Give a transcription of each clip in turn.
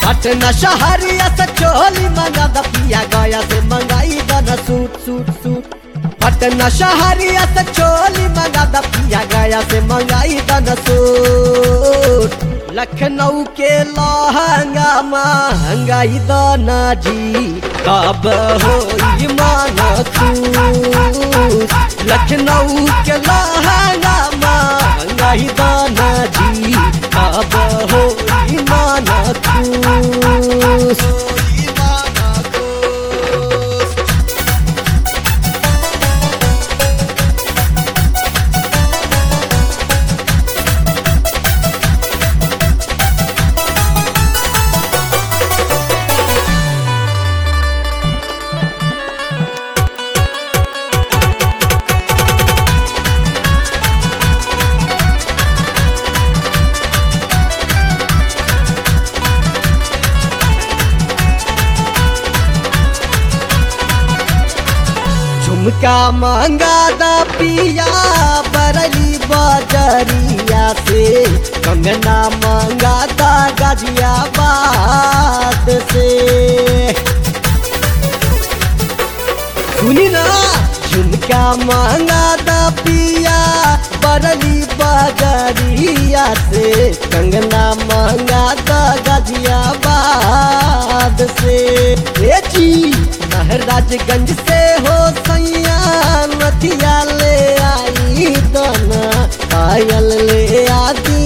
पटना शहरिया से चोली मंगा द पिया गया से मंगाई दन सूट सूट सूट पटना शहरिया से चोली मंगा द पिया गया से मंगाई दन सूट लखनऊ के लहंगा महंगाई दाना जी कब होई मान खुश लखनऊ के लहंगा महंगाई दाना जी कब होई मान खुश होई मान खुश झुमका मांगा दा पिया बरली बजरिया से कंगना मांगा दा गाजियाबाद से सुनी ना झुमका मांगा दा पिया बरली बजरिया से कंगना मांगा दा गाजियाबाद से ए जी महराजगंज से हो सैया नथिया ले आई दाना पायल ले आदि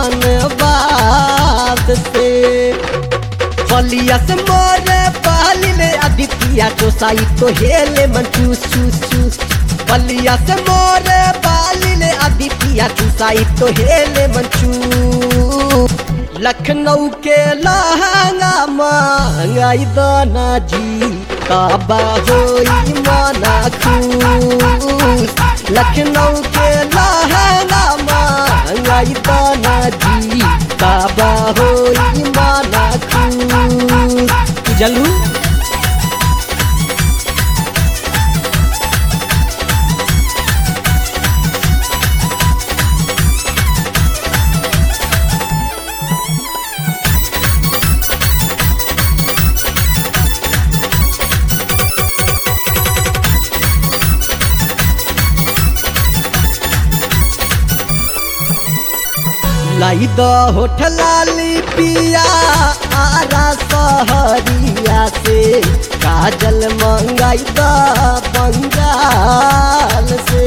धनबाद से फलिया से मोरे पाली ले आदित्य जो साई तो हेले मन चूस चूस चूस फलिया से मोरे पाली ले आदित्य जो साई तो हेले मन चूस लखनऊ के लहंगा महंगाई दाना जी काबा होई माना खुश लखनऊ के लहंगा महंगाई दाना जी काबा होई माना खुश जलू लाई द होठ लाली पिया आरा सहरिया से काजल मंगाई द बंगाल से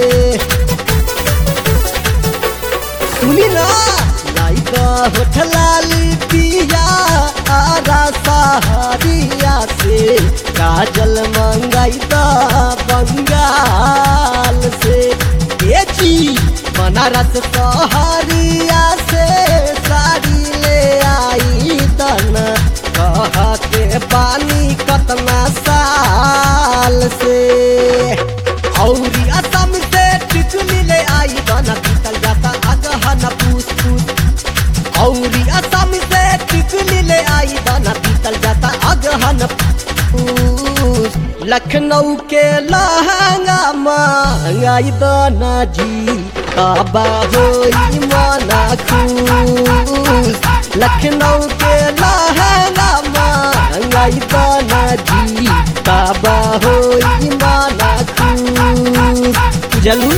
सुनी ना लाई द होठ लाली पिया आरा सहरिया से काजल मंगाई द बंगाल से ए जी बनारस सहरिया से साड़ी ले आई तन कहते पानी कतना साल से औरी असम से टिकली ले आई बना पीतल जाता अगहन पूस पूस औरी असम से टिकली ले आई बना पीतल जाता अगहन पूस लखनऊ के लहंगा महंगाई दाना जी काबा होई माना खुश लखनऊ के लहंगा महंगाई दाना जी काबा होई माना खुश जलू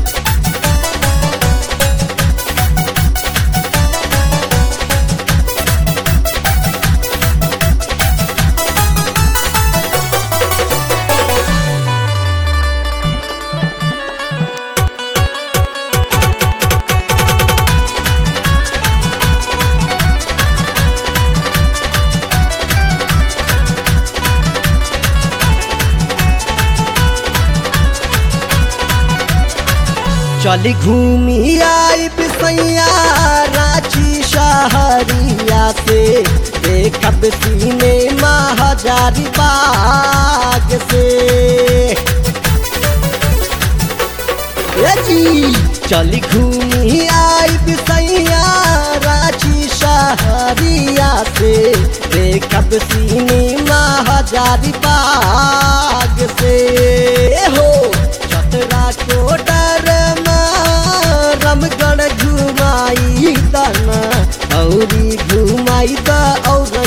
चली घूमी आई बिसैया रांची शहरिया से देखब सीने हजारी बाग से ए जी चली घूमी आई बिसैया रांची शहरिया से देखब सीने हजारी बाग से हो चतरा को डर रमगढ़ घुमाई दना औरी घुमाई द और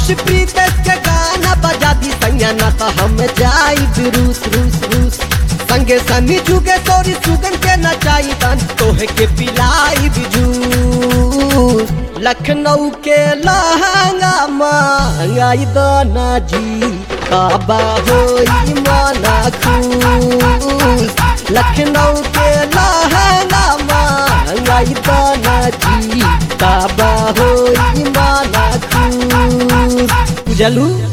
आयुष प्रीतेश के गाना बजा दी सैया ना तो हम जाई रूस रूस रूस संगे सनी जुगे तोरी सुगन के नचाई दान तोहे के पिलाई जूस लखनऊ के लहंगा मांगाई दाना जी काबा होई माना खूस लखनऊ के लहंगा मांगाई दाना जी काबा होई माना खूस बुझलू